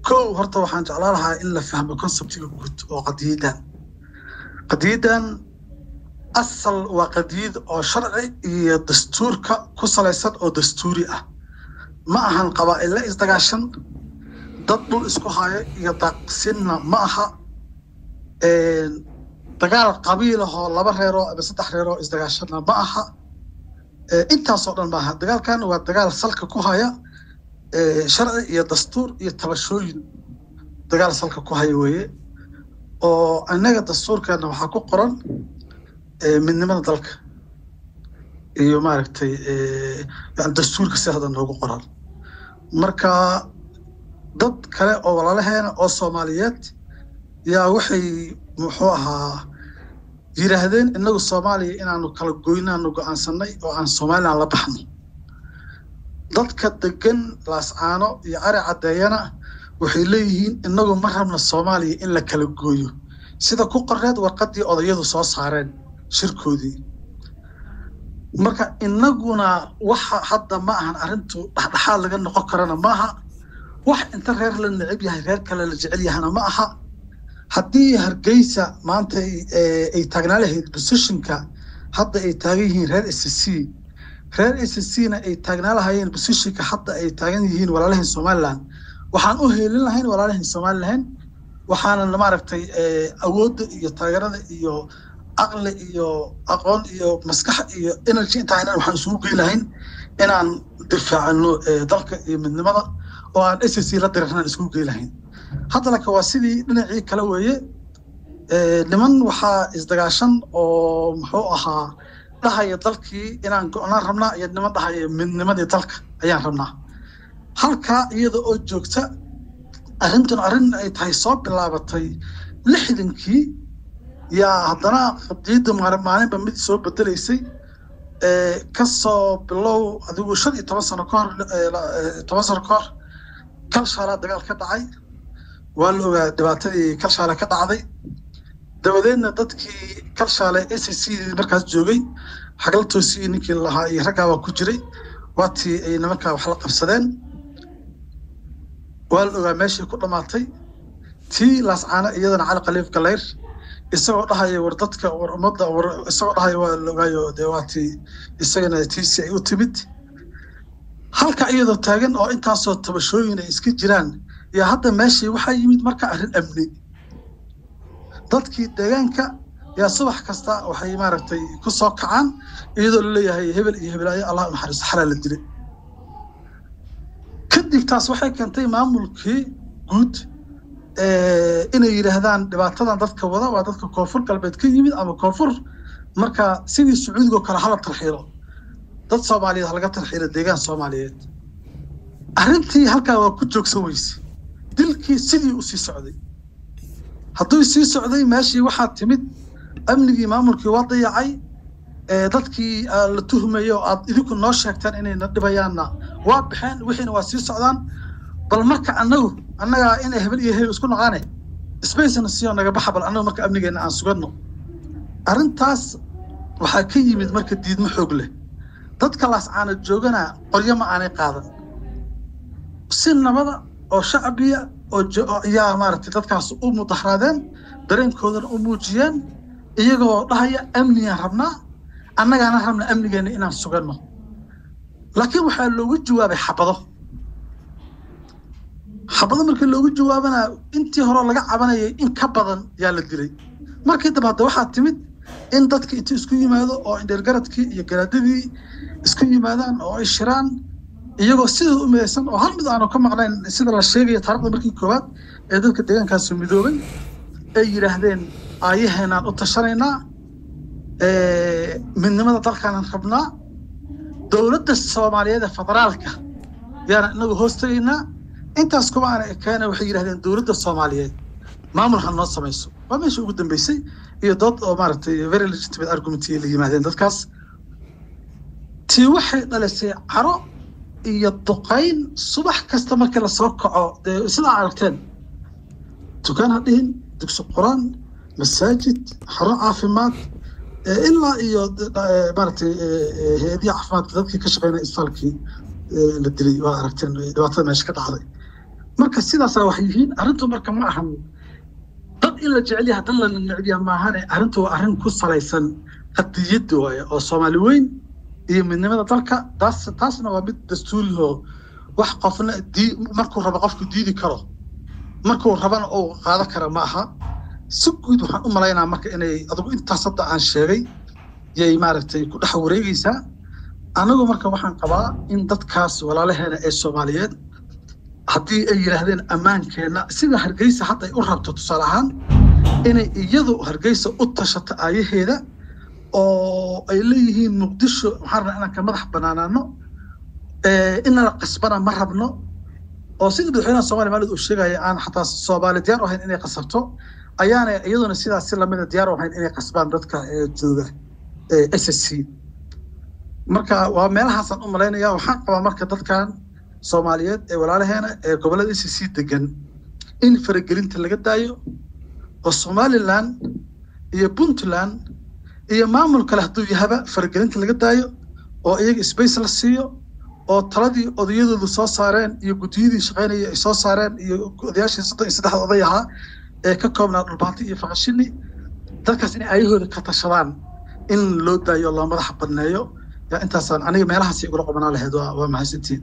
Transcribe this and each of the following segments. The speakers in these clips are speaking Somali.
kow horta waxaan jeclaan lahaa in la fahmo conceptiga guud oo qadiyadan qadiyadan asal waa qadiyad oo sharci iyo dastuurka ku salaysan oo dastuuri ah ma ahan qabaa'ille isdagaashan dad dhul isku haya iyo daaqsinna ma aha dagaal qabiil ahoo laba reeroo ama saddex reeroo isdagaashanna ma aha intaasoo dhan maaha dagaalkan waa dagaal salka ku haya sharci iyo dastuur iyo tabashooyin dagaal salka ku haya weeye oo annaga dastuurkeena waxaa ku qoran midnimada dalka iyo maaragtay yani dastuurka si hadda noogu qoran marka dad kale oo walaalaheena oo soomaaliyeed yaa waxay muxuu ahaa yidhaahdeen innagu soomaaliya inaanu kala goynaanu go-aansanay oo aan somalilan la baxno dadka degan laascaano iyo cari caddeeyana waxay leeyihiin innagu ma rabna soomaaliya in la kala gooyo sida ku qoreed warqaddii odayadu soo saareen shirkoodii marka innaguna waxa hadda ma ahan arrintu dhexdhexaad laga noqon karana maaha wax inta reer la necab yahay reer kale la jecel yahana ma aha haddii hargeysa maanta ay taagnaa lahayd positionka hadda ay taagan yihiin reer s c reer s c na ay taagnaa lahayeen positionka hadda ay taagan yihiin walaalahan somaliland waxaan u heelin lahayn walaalahan somaliland waxaana maaragtay awoodda iyo taageerada iyo aqli iyo aqoon iyo maskax iyo energy intaa inaan waxaan isugu gey lahayn inaan difaacano dalka iyo midnimada oo aan s c la dirirnaan isugu gey lahayn hadda laka waa sidii dhinacii kale weeye niman waxaa isdagaashan oo muxuu ahaa dhahaya dalkii inaan go-naan rabnaa iyo niman dhahaya midnimadii dalka ayaan rabnaa halkaa iyada oo joogta arrintan arrin ay tahay soo bilaabatay lixdankii yaa haddana qadiyadda maalinba mid soo bedelaysay kasoo bilow adigu shan iyo toban sano kahor toban sano kahor kalshaalaa dagaal ka dhacay waa la ogaa dhibaatadii kalshaale ka dhacday dabadeedna dadkii kalshaale s c markaas joogay xaglaltoosii ninkii lahaa iyo raggaa waa ku jiray waatii ay nimankaa wax la qabsadeen waa la ogaa meeshii ku dhammaatay tii laascaano iyadana cali khaliif galayr isagoo dhahaya war dadka war ummadda war isagoo dhahaya waa la ogaayo dee waa tii isagana tiisi ay u timid halka iyadoo taagan oo intaasoo tabashooyin ay iska jiraan yaa hadda meeshii waxaa yimid marka arrin amni dadkii deegaanka yaa subax kasta waxay maaragtay ku soo kacaan iyadoo laleeyahay hebel iyo hebelaayo allah u naxariisto xalaa la dilay kadib taas waxay keentay maamulkii guud inay yidhaahdaan dhibaatadan dadka wada waa dadka koonfur galbeed ka yimid ama koonfur marka sidii sacuudigoo kale hala tarxiilo dad soomaaliyeed halaga tarxiilo deegaan soomaaliyeed arrintii halkaa waa ku joogsan weyse dilkii sidii u sii socday hadduu sii socday meeshii waxaa timid amnigii maamulkii waa dayacay dadkii la tuhmayo oo aad idinku noo sheegtaan inayna dhibayaanna waa baxeen wixiina waa sii socdaan bal marka annagu annagaa inay hebel iyo hebel isku noqaane spacena siyo naga baxa bal annagu marka amnigeenna aan suganno arrintaas waxaa ka yimid marka diidmo xoog leh dadka laascaana joogana qoryo ma aanay qaadan si nabada oo shacbiya oo ayaa maaragtay dadkaas u mudahraadeen dareenkoodana u muujiyeen iyagoo dhahaya amnigaan rabnaa annagaana rabna amnigeenna inaan suganno laakiin waxaa loogu jawaabay xabado xabado markii loogu jawaabana intii hore laga cabanayay in ka badan yaa la dilay markii dambe hadda waxaa timid in dadka intii isku yimaado oo indheergaradkii iyo garaadadii isku yimaadaan oo ay shiraan iyagoo sidooda u midaysan oo hal mid aanu ka maqnayn sida la sheegaya taarikhda markii koowaad ee dadka deegaankaasu midoobay ay yidhaahdeen aayaheenaan u tashanaynaa midnimada dalkaanaan rabnaa dowladda soomaaliyeed ee federaalka yaana inagu hoos tegaynaa intaas kuma aana ekaana waxay yidhahdeen dowladda soomaaliyeed maamul ha noo samayso waa meesha ugu dambeysay iyo dood oo maaragtay very legitimate argument la yimaadeen dadkaas tii waxay dhalisay caro iyo duqayn subax kasta markii lasoo kaco dee sidaa aragteen dukaan ha dhihin dugsi quraan masaajid xaro caafimaad ilaa iyo maaragtay hay-adihi caafimaadka dadkii ka shaqeynaya isbitaalkii la dilay waa aragteen dhibaatada meesha ka dhacday marka sidaasaa wax yihiin arrintu marka ma ahan dad in la jecel yahay dad la necbiya maahane arrintu waa arrin ku salaysan qadiyadda waaye oo soomaali weyn iyo midnimada dalka taas taasna waa mid dastuuri oo wax qofna dii markuu rabo qofku diidi karo markuu rabana uu qaado kara ma aha si guud waxaan u malaynaa marka inay adugu intaas hadda aan sheegay yay maaragtay ku dhex wareegaysaa anagu marka waxaan qabaa in dadkaas walaalaheena ee soomaaliyeed haddii ay yidhaahdeen ammaankeenna sida hargeysa hadda ay u rabto tusaale ahaan inay iyadu hargeysa u tashato aayaheeda oo ay leeyihiin muqdisho waxaan rabnaa inaan ka madax banaanaano inala qasbana ma rabno oo sida madaxweynaha soomaliya maalid uu sheegaya aan xataa soomaali diyaar u ahayn inay qasabto ayaana iyaduna sidaas si lamida diyaar u ahayn inay qasbaan dadka jooga s s c marka waa meelahaasaan u malaynaya waxaan qabaa marka dadkan soomaaliyeed ee walaalaheena ee gobollada s c degan in faragelinta laga daayo oo somalilan iyo puntland iyo maamul kale hadduu yahaba faragelinta laga daayo oo iyaga space la siiyo oo taladii odayadoodu soo saareen iyo guddiyadii shaqaynaya ay soo saareen iyo odayaashii soddon iyo saddexda oday ahaa ee ka koobnaa dhulbaanti iyo faqashini dadkaas inay ayahooda ka tashadaan in loo daayo loo madaxa badneeyo yaa intaasaan aniga meelahaas igula qabanaa lahayd waa mahadsantiin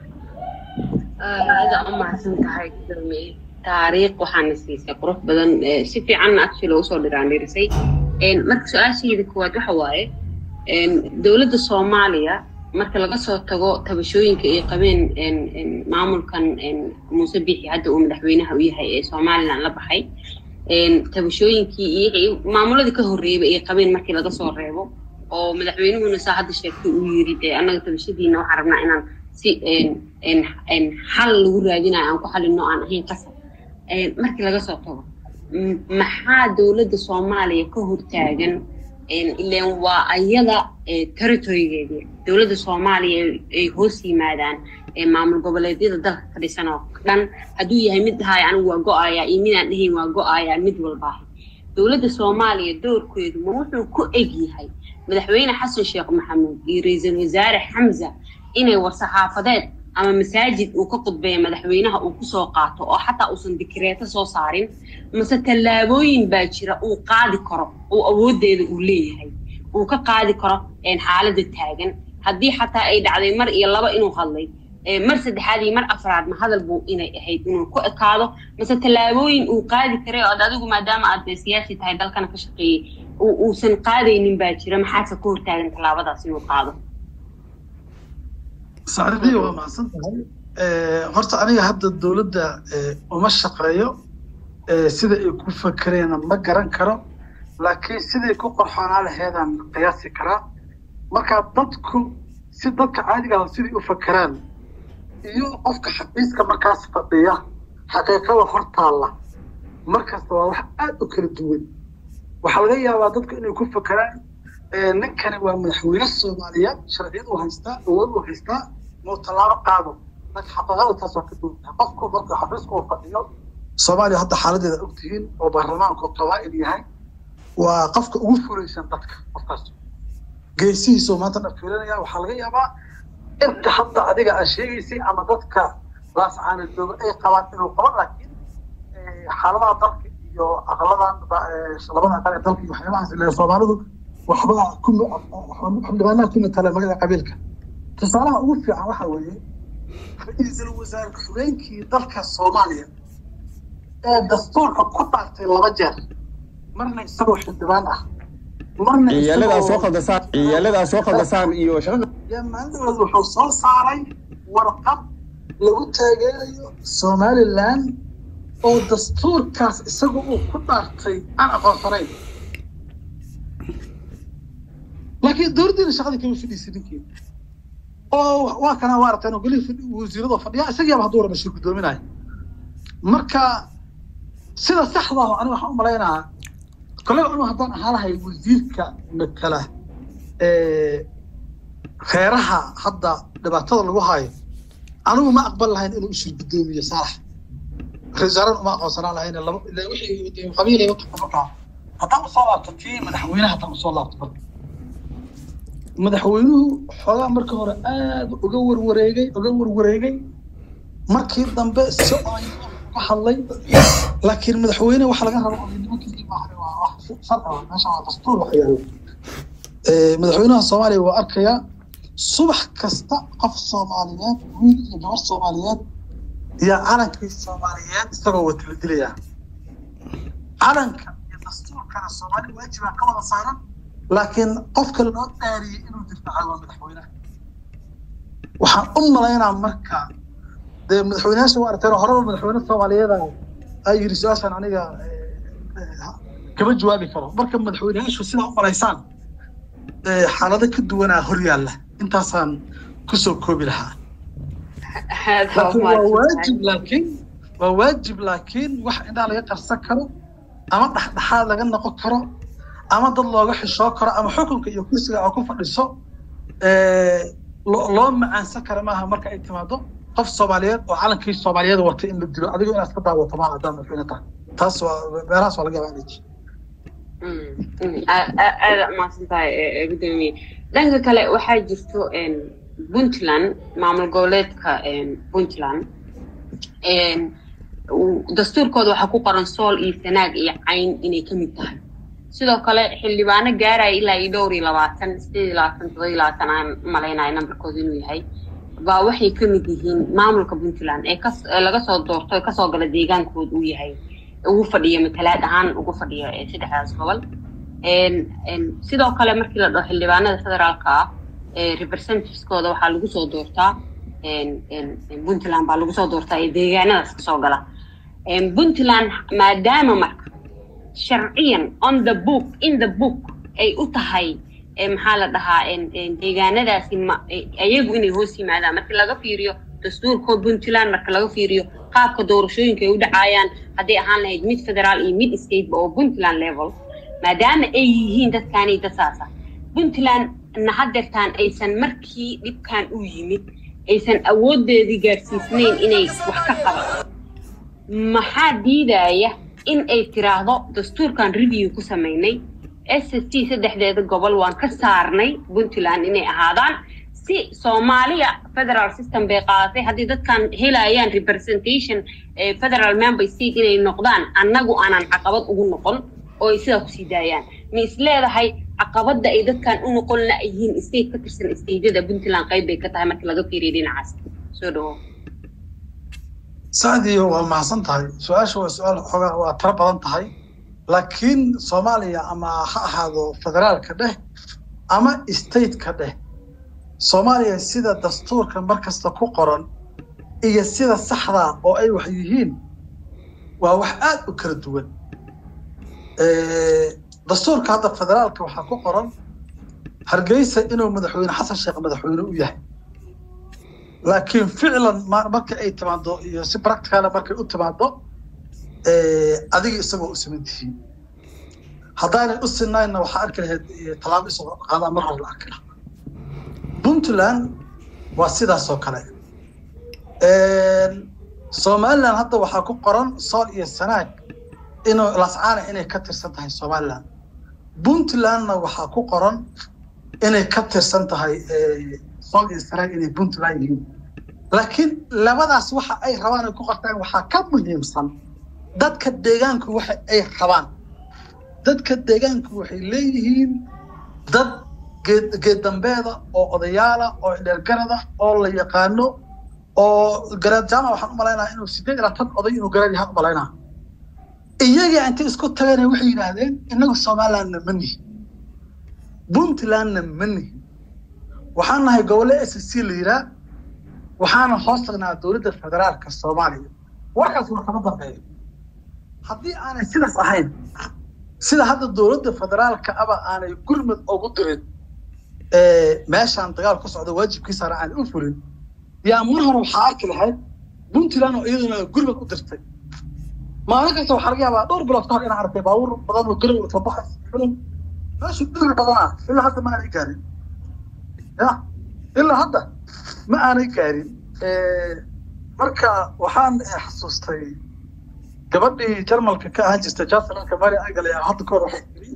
aada u mahadsan tahay gudoomiye taariikh waxaana siisay qurux badan si fiicanna actually usoo dhiraandhirisay marka su-aashayda koowaad waxa waaye dowladda soomaaliya marka laga soo tago tabashooyinka ay qabeen maamulkan muuse bixi hadda uu madaxweynaha u yahay ee somalilan la baxay tabashooyinkii iyo maamuladii ka horreeyaba ay qabeen markii laga soo reebo oo madaxweynuhuna saa hadda sheegtay uu yiri dee annaga tabashadiina waxaan rabnaa inaan si xal lagu raadinayo aan ku xalino aan ahayn qasab markii laga soo tago maxaa dowladda soomaaliya ka hortaagan ileen waa ayada territorygeedii dowladda soomaaliya ay hoos yimaadaan maamul goboleedyada dalka ka dhisan oo dhan hadduu yahay mid dhahaya anigu waa go-ayaa iyo midaan dhahayn waa go-ayaa mid walbaaha dowladda soomaaliya doorkeedu ma wuxuu ku eg yahay madaxweyne xasan sheekh maxamuud iyo ra-iisul wasaare xamza inay war-saxaafadeed ama masaajid uu ka qudbeeya madaxweynaha uu kusoo qaato oo xataa uusan dikireeto soo saarin mase tallaabooyin baa jira uu qaadi karo oo awooddeeda uu leeyahay uu ka qaadi karo xaaladda taagan haddii xataa ay dhacday mar iyo laba inuu hadlay mar saddexaad iyo mar afraad ma hadal buu inay ahayd inuu ku ekaado mase tallaabooyin uu qaadi karay oo ad adigu maadaama aad siyaasi tahay dalkana ka shaqeeyey uusan qaadaynin baa jira maxaase ka hortaagan tallaabadaas inuu qaado sacdiya waa mahadsan tahay horta aniga hadda dowladda uma shaqeeyo sida ay ku fakereena ma garan karo laakiin siday ku qorxoonaa laheedaan qiyaasi karaa marka dadku si dadka caadiga ah siday u fakeraan iyo qofka xabiiska markaas fadhiya xaqiiqada hor taalla markasta waa wax aad u kala duwan waxaa laga yaabaa dadku inay ku fakeraan ninkani waa madaxweyne soomaaliyeed sharciyad uu haystaa awood uu haystaa muu tallaabo qaado laakiin xaqiiqada taas waa ka duwan tahay qofku marka xafiiska uu fadhiyo soomaaliya hadda xaaladeeda ogtihiin oo baarlamaanku qabaa'il yahay waa qofka ugu fulaysan dadka qofkaas geesihiisuu maanta dhan fiilinaya waxaa laga yaabaa inta hadda adiga aad sheegaysay ama dadka laascaana jooga ay qabaan inuu qabo laakiin xaaladaha dalka iyo aqladan labada aqal ee dalka iyo waxyaabahaas ile soomaalidu waxba xildhibaanaha ku matala magada qabiilka tusaalaha ugu fiican waxa weeye ra-iisul wasaare ku-xigeenkii dalka soomaaliya ee dastuurka ku dhaartay laba jeer marna isagoo xildhibaan ah marna ciyaaladaa soo khaldasaan ciyaaladaa soo khaldasaan iyo shaqada maalinadood wuxuu soo saaray warqad lagu taageerayo somalilan oo dastuurkaas isaga uu ku dhaartay aan aqoonsanayn laakiin dowladdiina shaqadii kama fadhiisay ninkii oo waa kana waa aragteen oo golihii wasiirada fadhiya isagiiaba hadduu raba shir guddoominaya marka sida saxda ah aniga waxaan u malaynahaa koley anu haddaan ahaa lahay wasiirka matala reeraha hadda dhibaatada lagu hayo anigu ma aqbal lahayn inuu ishir guddoomiyo saalax ra-iisaaran uma aqoonsanaan lahayn laba ilaa wixii qabiilay wadanka markaa haddaan usoo laabto tii madaxweynaha haddaan usoo laabto marka madaxweynuhu xoogaa marka hore aad uga warwareegay uga warwareegay markii dambe si ay ka hadlay laakiin madaxweyne waxa laga rabo nimankii maahan waa wax sharci ah meesha waa dastuur wax yaalo madaxweynaha soomaaliya waa arkayaa subax kasta qof soomaaliyeed wiil iyo gabar soomaaliyeed iyo calankii soomaaliyeed isagoo wata la dilayaa calanka iyo dastuurkana soomaali waajibaa ka wada saaran laakiin qofka loo dhaariyey inuu difaaca waa madaxweynaha waxaan u malaynaa marka dee madaxweynayaasha waa aragteen horeba madaxweyne soomaaliyeeda ay yiri su-aashan aniga kama jawaabi karo marka madaxweynayaashu sidaa u malaysaan xaalado ka duwanaa hor yaalla intaasaan kusoo koobi lahaa laakiin waa waajib laakiin waa waajib laakiin wax indhaa laga qarsan karo ama dhexdhexaad laga noqon karo ama dad looga xishoo karo ama xukunka iyo kursiga oo ku fadhiso loo macaansan kara maaha marka ay timaado qof soomaaliyeed oo calankii soomaaliyeed watay in la dilo adigo inaad ka daawato maaha haddaan madaxweyne tahay taas waa meelahaas waa laga yaabaa inay aada umaasan tahay gudoomiye dhanka kale waxaa jirto puntland maamul goboleedka puntland dastuurkooda waxaa ku qoran sool iyo sanaag iyo cayn inay ka mid tahay sidoo kale xildhibaano gaaraya ilaa iyo dhowr iyo labaatan sideed iyo labaatan todoba iyo labaatan aan malaynayo nambarkooda inuu yahay baa waxay ka mid yihiin maamulka puntland ee kas laga soo doorto ee kasoo gala deegaankooda uu yahay ugu fadhiyo matalaad ahaan ugu fadhiyo saddexdaas gobol sidoo kale markii la dhaho xildhibaanada federaalka ah representativeskooda waxaa lagu soo doortaa puntland baa lagu soo doortaa ee deegaanadaas kasoo gala puntland maadaama marka sharciyan on the book in the book ay u tahay maxaa la dhahaa deegaanadaasi ayagu inay hoos yimaadaan marka laga fiiriyo dastuurkoo puntland marka laga fiiriyo qaabka doorashooyinka ay u dhacaayaan hadday ahaan lahayd mid federaal iyo mid stateba oo puntland level maadaama ay yihiin dadkaani dasaasa puntland na hadeertaan aysan markii dhibkan u yimid aysan awoodeedii gaadhsiisnayn inay wax ka qaban maxaa diidaya in ay tiraahdo dastuurkan review ku samaynay s s t saddexdeeda gobol waan ka saarnay puntland inay ahaadaan si soomaaliya federal system bay qaadatay haddii dadkan helayaan representation federal member state inay noqdaan annagu aanan caqabad ugu noqon oo ay sidaa kusii daayaan ma is leedahay caqabadda ay dadkan u noqon la yihiin state ka tirsan stateyada puntland qayb bay ka tahay markii laga fiiriyo dhinacaas soo dhawo sacdiyo waa mahadsan tahay su-aasha waa su-aal xoogaa waa tiro badan tahay laakiin soomaaliya ama ha ahaado federaalka dheh ama stateka dheh soomaaliya sida dastuurka markasta ku qoran iyo sida saxdaa oo ay wax yihiin waa wax aad u kala duwan dastuurka hadda federaalka waxaa ku qoran hargeysa inuu madaxweyne xasan sheekh madaxweyne u yahay laakiin ficlan marka ay timaado iyo si practicala markay u timaado adiga isagoo u siman tihiin haddaanay u sinaynna waxaa arki lahayd tallaabo isagoo qaadaa mar hore la arki lahaa puntland waa sidaas oo kale somaliland hadda waxaa ku qoran sool iyo sanaag inuu lascaana inay ka tirsan tahay somaliland puntlandna waxaa ku qoran inay ka tirsan tahay sool iyo sanaag inay puntland yihiin laakiin labadaas waxa ay rabaan ay ku qortaan waxaa ka muhiimsan dadka deegaanku waxa ay rabaan dadka deegaanku waxay leeyihiin dad geed geeddambeeda oo odayaala oo dheergarada oo la yaqaano oo garaad jaamac waxaan u malaynaa inuu sideed ilaa tan oday inuu garaad yahaan u malaynaa iyaga intay isku tageen waxay yidhaahdeen innagu somalilandna ma nihin puntlandna ma nihin waxaan nahay gobole s c la yidhaa waxaana hoos tagnaa dowladda federaalka soomaaliya warkaas waa kama dambeeyo haddii aanay sidaas ahayn sida hadda dowladda federaalka aba aanay gurmud ugu dirin meeshaan dagaal ku socda waajibkiisana aanay u fulin yaa mar hore waxaa arki lahayd puntland oo iyaduna gurmud u dirtay maalin kasta waxaa laga yaabaa dhowr bilood ka hor inaan arkay baabuur badan oo garow ka baxay filim meeshu dhir badanaa ilaa hadda ma aanay gaarin ya ilaa hadda ma aanay gaarin marka waxaan xasuustay gabadhii jarmalka ka ahaan jirtay jansalanka mari angal ayaa hadda kahor waxay tiri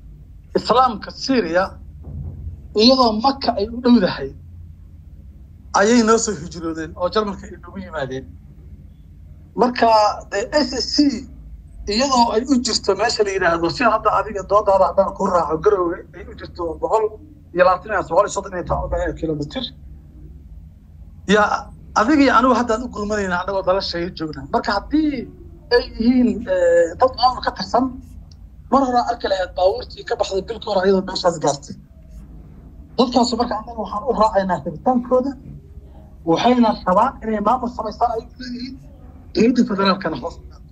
islaamka syria iyadoo maka ay u dhowdahay ayay noo soo hijroodeen oo jarmalka ay noogu yimaadeen marka de s s c iyadoo ay u jirto meesha la yidhaahdo si hadda adiga doodaada haddaan ku raaco garowga ay u jirto boqol iyo labaatan iyo boqol iyo soddon iyo toban kilomitr yaa adiga iyo anigu haddaan u gurmanayna annagoo dalashaya joogna marka haddii ay yihiin dad maamul ka tirsan mar hore arki lahayd baabuurtii ka baxday bilka hore iyadoo meeshaas gaartay dadkaasu marka annaga waxaan u raacaynaa rabitaankooda waxayna rabaan inay maamul samaystaan ay leeyihiin dowladda federaalkana hoos